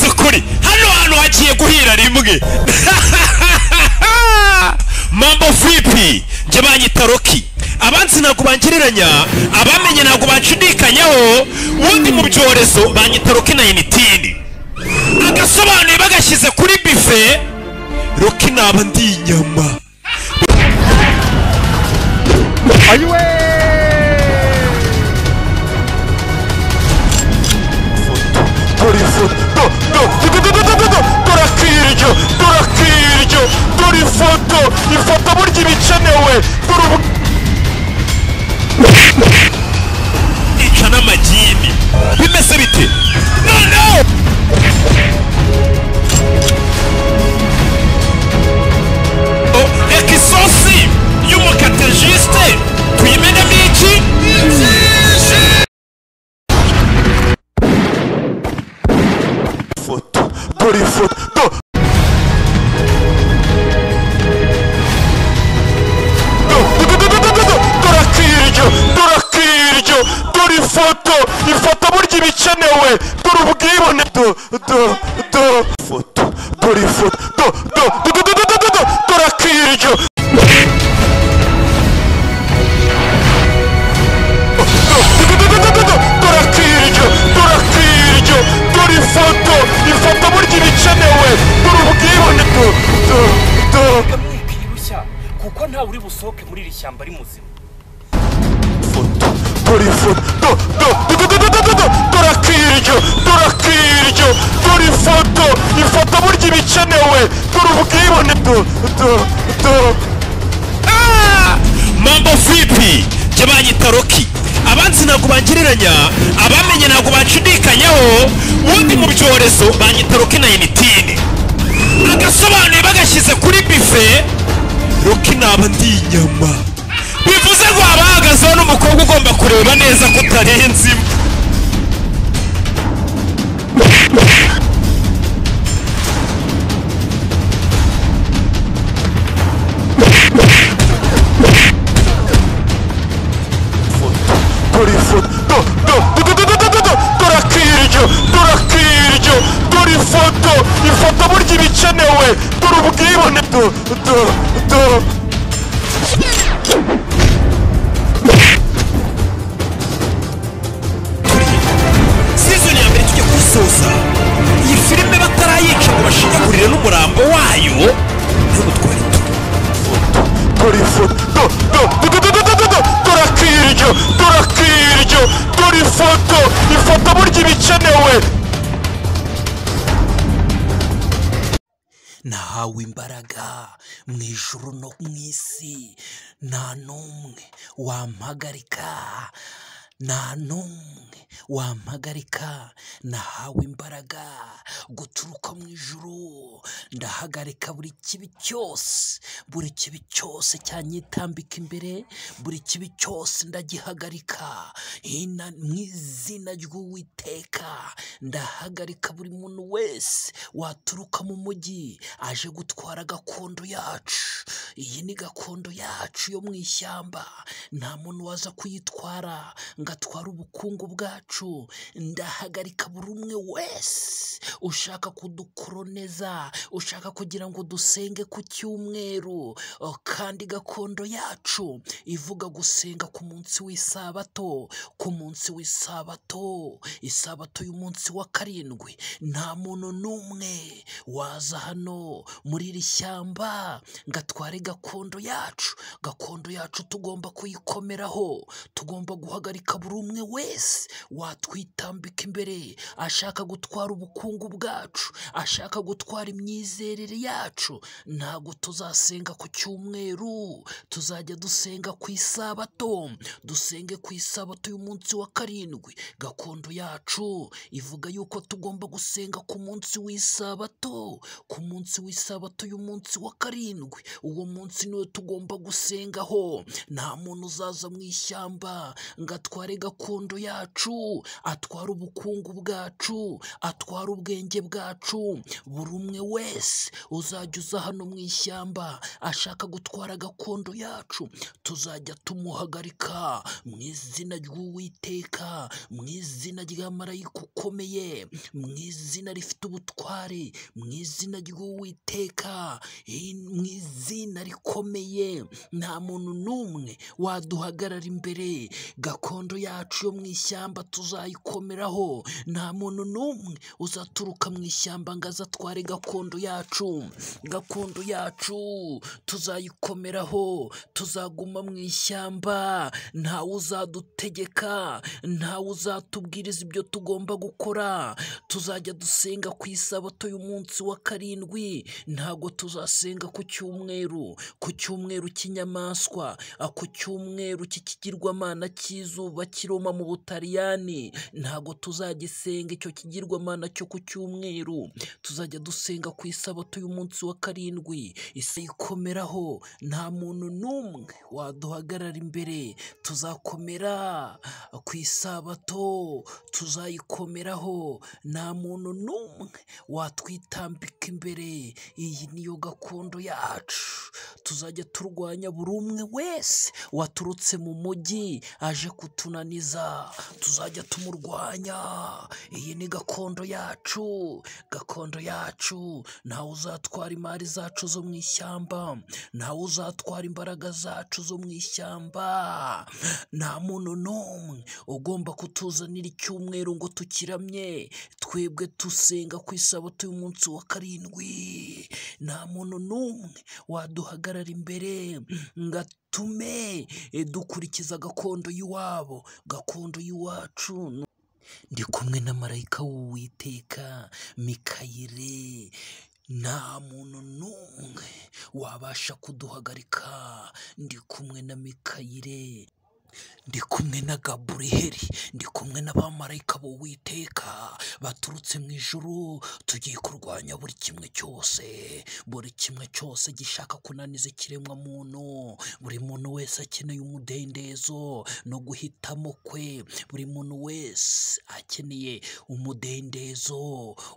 ukuri hano hantu hagiye guhira rimwe mambo filipi njye banyita roki abanzi ntabwo bangereranya abamenye ntabwo banshidikanyaho ubundi mu byorezo banyita roki na enitini agasobanuye bagashyize kuri bife roki naba ndi inyama Ayuwe! dore ifoto do- do- do- do- do- do- do- dore akiryo dore akiryo dore ifoto ifoto burya iba ikenewe dore ubu ica n'amagini bimeze bite noneho Oh, reka isosi y'umukatejisite tuyimenemo iki ifoto dore ifoto do- do- do- do- do- do- do- do- dore akiryo dore akiryo dore ifoto ifoto burya iba ikenewe dore ubwibone do- do- do- ifoto dore ifoto do- do- do- do- do- do- do- do- dore akiryo dore akiryo dore akiryo dore ifoto ifoto burya iba ikenewe dore ubwibone do- do- do- mwikirushya kuko ntawe uri busohoke muri iri shyamba ari muzima ifoto dore ifoto do- do- do- do- do- do- do- do- dore akiryo dore akiryo dore ifoto ifoto burya iba ikenewe dore ubwibone do- do- do- Ah! mambo filipi njye banyita roki abanzi ntabwo bangereranya abamenye ntabwo banshidikanyaho ubundi mu byorezo banyita roki na enitini agasobanuye bagashyize kuri bife roki naba ndi inyama bivuze ngo haba hahagazeho n'umukobwa ugomba kureba neza ko utarenze imwe dore ifoto do- do- do- do- do- do- do- do- dore akiryo dore akiryo dore ifoto ifoto burya iba ikenewe dore ubwibone do- do- do- sizoni ya mbere tujya kuyisoza iyi filime batarayica ngo bashinyagurire n'umurambo wayo hano twari turi dore ifoto do- do- do- do- do- do- do- do- dore akiryo dore akiryo dore ifoto ifoto burya iba ikenewe nahawe imbaraga mu ijuru no mu isi nta n'umwe wampagarika nta n'umwe wampagarika nahawe imbaraga guturuka mu ijuru ndahagarika buri kibi cyose buri kibi cyose cyanyitambika imbere buri kibi cyose ndagihagarika hina mu izina ry'uwiteka ndahagarika buri muntu wese waturuka mu mujyi aje gutwara gakondo yacu iyi ni gakondo yacu yo mu ishyamba nta muntu waza kuyitwara ngo atware ubukungu bwacu ndahagarika buri umwe wese ushaka kudukoroneza ushaka kugira ngo dusenge ku cyumweru Oh, kandi gakondo yacu ivuga gusenga ku munsi w'isabato ku munsi w'isabato isabato y'umunsi wa karindwi nta muntu n'umwe waza hano muri iri shyamba ngo atware gakondo yacu gakondo yacu tugomba kuyikomeraho tugomba guhagarika buri umwe wese watwitambika imbere ashaka gutwara ubukungu bwacu ashaka gutwara imyizerere yacu ntabwo tuzasenga ku cyumweru tuzajya dusenga ku isabato dusenge ku isabato y'umunsi wa karindwi gakondo yacu ivuga yuko tugomba gusenga ku munsi w'isabato ku munsi w'isabato y'umunsi wa karindwi uwo munsi niwo tugomba gusengaho nta muntu uzaza mu ishyamba ngo atware atware gakondo yacu atware ubukungu bwacu atware ubwenge bwacu buri umwe wese uzajya uza hano mu ishyamba ashaka gutwara gakondo yacu tuzajya tumuhagarika mu izina ry'uwiteka mu izina rya marayika ukomeye mu izina rifite ubutware mu izina ry'uwiteka i- mu izina rikomeye nta muntu n'umwe waduhagarara imbere gakondo yacu yo mu ishyamba tuzayikomeraho nta muntu n'umwe uzaturuka mu ishyamba ngo aze atware gakondo yacu gakondo yacu tuzayikomeraho tuzaguma mu ishyamba ntawe uzadutegeka ntawe uzatubwiriza ibyo tugomba gukora tuzajya dusenga ku isabato y'umunsi wa karindwi ntabwo tuzasenga ku cyumweru ku cyumweru cy'inyamaswa a, ku cyumweru cy'ikigirwamana cy'izuba kiroma mu butaliyani ntabwo tuzagisenga icyo kigirwamana cyo ku cyumweru tuzajya dusenga ku isabato y'umunsi wa karindwi isi ikomeraho nta muntu n'umwe waduhagarara imbere tuzakomera ku isabato tuzayikomeraho nta muntu n'umwe watwitambika imbere iyi niyo gakondo yacu tuzajya turwanya buri umwe wese waturutse mu mujyi aje kutunaniza tuzajya tumurwanya iyi ni gakondo yacu gakondo yacu ntawe uzatwara imari zacu zo mu ishyamba ntawe uzatwara imbaraga zacu zo mu ishyamba nta muntu n'umwe ugomba kutuzanira icyumweru ngo tukiramye twebwe dusenga ku isabato y'umunsi wa karindwi nta muntu n'umwe waduhagarara imbere ngo atume eh, dukurikiza gakondo y'iwabo gakondo y'iwacu ndi kumwe na marayika w'uwiteka mikayire nta muntu n'umwe wabasha kuduhagarika ndi kumwe na mikayire ndi kumwe na gaburiheri ndi kumwe n'abamarayika b'uwiteka baturutse mu ijuru tugiye kurwanya buri kimwe cyose buri kimwe cyose gishaka kunaniza ikiremwa muntu buri muntu wese akeneye umudendezo no guhitamo kwe buri muntu wese akeneye umudendezo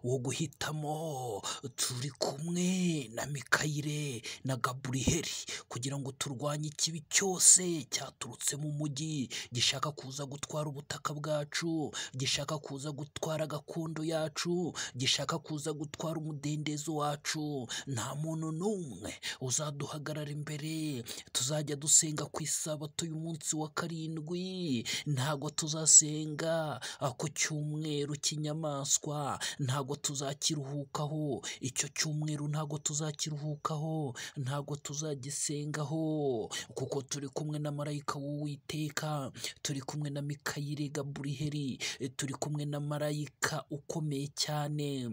wo guhitamo turi kumwe na mikayire na gaburiheri kugira ngo turwanye ikibi cyose cyaturutse mu mujyi gishaka kuza gutwara ubutaka bwacu gishaka kuza gutwara gakondo yacu gishaka kuza gutwara umudendezo wacu nta muntu n'umwe uzaduhagarara imbere tuzajya dusenga ku isabato y'umunsi wa karindwi ntago tuzasenga ah, ku cyumweru cy'inyamaswa ntago tuzakiruhukaho icyo cyumweru ntago tuzakiruhukaho ntago tuzagisengaho kuko turi kumwe na marayika w'uwiteka turi kumwe na mikayire gaburiheri eh, turi kumwe na marayika ukomeye cyane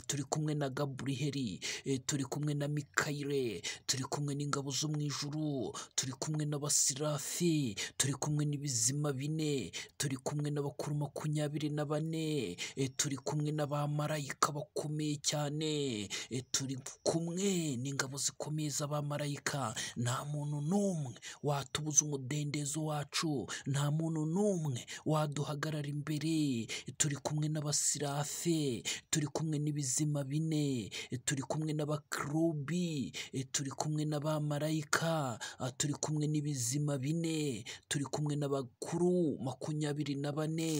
turi kumwe na gaburiheri eh, turi kumwe na mikayire turi kumwe n'ingabo zo mu ijuru turi kumwe n'abasirafi turi kumwe n'ibizima bine turi kumwe n'abakuru makumyabiri na bane eh, turi kumwe n'abamarayika bakomeye cyane eh, turi kumwe n'ingabo zikomeye z'abamarayika nta muntu n'umwe watubuza umudendezo wacu nta muntu n'umwe waduhagarara imbere turi kumwe n'abasirafe turi kumwe n'ibizima bine turi kumwe n'abakerubi turi kumwe n'abamarayika ah, turi kumwe n'ibizima bine turi kumwe n'abakuru makumyabiri na bane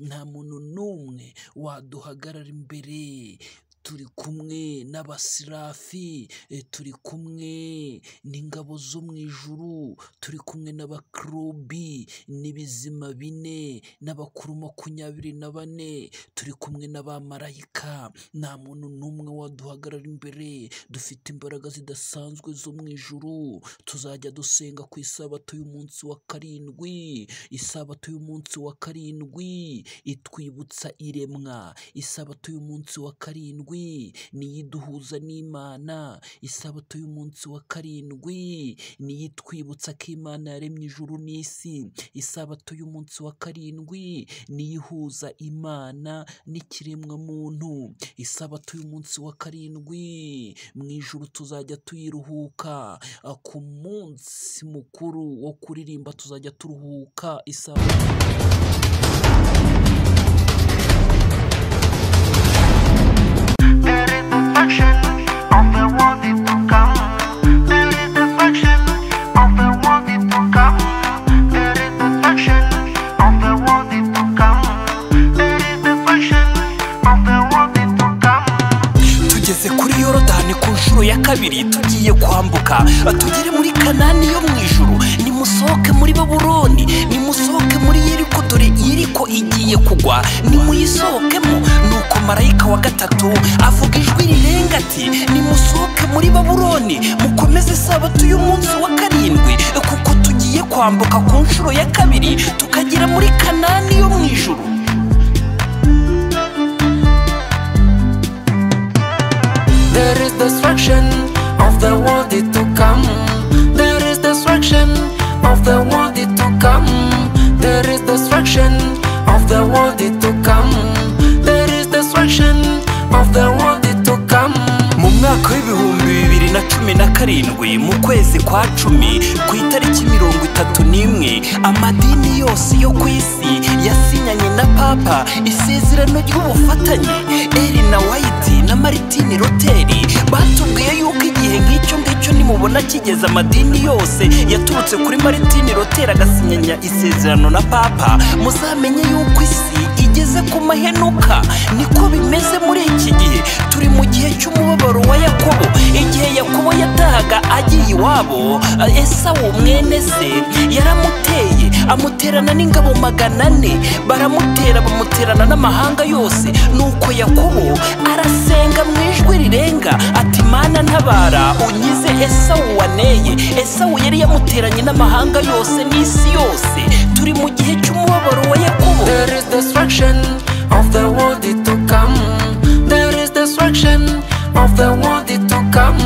nta muntu n'umwe waduhagarara imbere turi kumwe n'abasirafi eh, turi kumwe n'ingabo zo mu ijuru turi kumwe n'abakerubi n'ibizima bine n'abakuru makumyabiri na bane turi kumwe n'abamarayika nta muntu n'umwe waduhagarara imbere dufite imbaraga zidasanzwe zo mu ijuru tuzajya dusenga ku isabato y'umunsi wa karindwi isabato y'umunsi wa karindwi itwibutsa iremwa isabato y'umunsi wa karindwi karindwi niyo iduhuza n'imana isabato y'umunsi wa karindwi niyo itwibutsa ko imana yaremye ijuru n'isi isabato y'umunsi wa karindwi niyo ihuza imana n'ikiremwamuntu isabato y'umunsi wa karindwi mu ijuru tuzajya tuyiruhuka Ah, ku munsi mukuru wo kuririmba tuzajya turuhuka isabato There is a faction of the world it to come. There is a faction of the world it to come. There is a faction of the world it to come. There is a faction of the world it to come. tugeze kuri yorodani ku nshuro ya kabiri tugiye kwambuka tugere muri kanani yo mu ijuru nimusohoke muri baburoni nimusohoke muri yeriko dore yeriko igiye kugwa nimuyisohokemo nuko marayika wa gatatu avuga ijwi rirenga ati nimusohoke muri baburoni mukomeze isabato y'umunsi wa karindwi kuko tugiye kwambuka ku nshuro ya kabiri tukagera muri kanani yo mu ijuru There is destruction of the world it to come. There is destruction of the world it to come. There is destruction of the world it to come. There is destruction of the world it to come. mu mwaka w'ibihumbi bibiri na cumi na karindwi mu kwezi kwa cumi ku itariki mirongo itatu n'imwe amadini yose yo ku isi yasinyanye na papa isezerano ry'ubufatanye eri na wayiti na maritini roteri batubwiye yuko igihe nk'icyo ngicyo nimubona kigeze amadini yose yaturutse kuri maritini roteri agasinyanya isezerano na papa muzamenye yuko isi igeze ku mahenuka niko bimeze muri iki gihe turi mu gihe cy'umubabaro wa yakobo igihe yakobo yatahaga agiye iwabo esawu mwene se yaramuteye amuterana n'ingabo magana ane baramutera bamuterana n'amahanga yose nuko yakobo arasenga mu ijwi rirenga ati mana ntabara unyize esawu waneye esawu yari yamuteranye n'amahanga yose n'isi yose turi mu gihe cy'umubabaro wa yakobo There is destruction of the world it to come. There is destruction of the world it to come.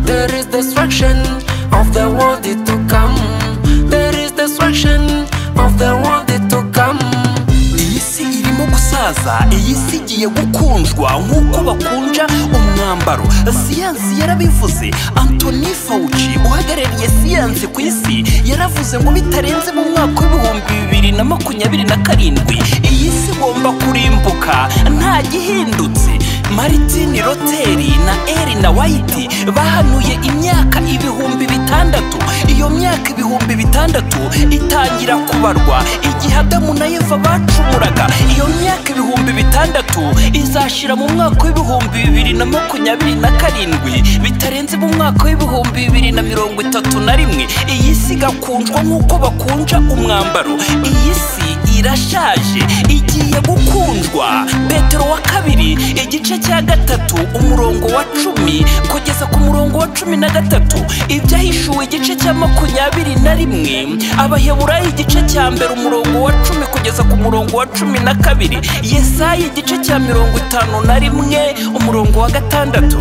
There is destruction of the world it to come. There is destruction of the world it to come. iyi si irimo gusaza iyi si igiye gukunjwa nk'uko bakunja umwambaro siyansi yarabivuze antoni fawuci uhagarariye siyansi ku isi yaravuze ngo bitarenze mu mwaka w'ibihumbi bibiri na makumyabiri na karindwi iyi si igomba kurimbuka nta gihindutse maritini roteri na eri na wayiti bahanuye imyaka ibihumbi bitandatu iyo myaka ibihumbi bitandatu itangira kubarwa igihe adamu na eva bacumuraga iyo myaka ibihumbi bitandatu izashira mu mwaka w'ibihumbi bibiri na makumyabiri na karindwi bitarenze mu mwaka w'ibihumbi bibiri na mirongo itatu na rimwe iyi si igakunjwa nk'uko bakunja umwambaro iyi si irashaje igiye gukundwa petero wa kabiri igice cya gatatu umurongo wa cumi kugeza ku murongo wa cumi na gatatu ibyahishuwe igice cya makumyabiri na rimwe abaheburayo igice cya mbere umurongo wa cumi kugeza ku murongo wa cumi na kabiri yesaya igice cya mirongo itanu na rimwe umurongo wa gatandatu